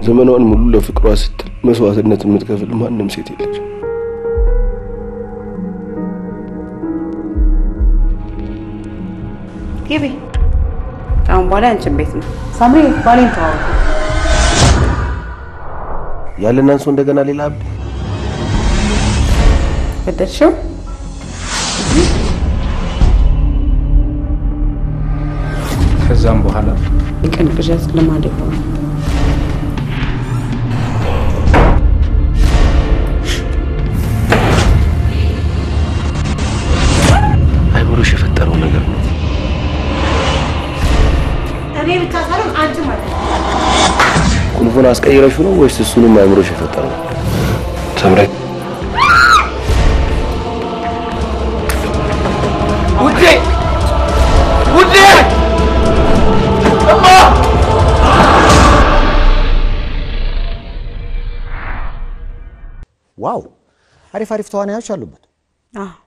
ዘመኗን ሙሉ ለፍቅሯ ስትል መስዋዕትነት የምትከፍል ማንም ሴት የለች። ግቢ። አሁን በኋላ ያንቺን ቤት ነው። ሳምሪ ባሌን ተዋወቁ። ያለን አንሶ እንደገና ሌላ አብድ ገደልሽው? ከዛም በኋላ የቀን ቅዠት ልማድ የሆነ አይምሮሽ የፈጠረው ነገር ነው። እኔ ብቻ ሳይሆን አንቺ ማለት ነው። ቁልፉን አስቀይረሹ ነው ወይስ እሱንም አይምሮሽ የፈጠረው? ሰምረ ውዴ ውዴ እማ ዋው! አሪፍ አሪፍ ተዋናዮች አሉበት። አዎ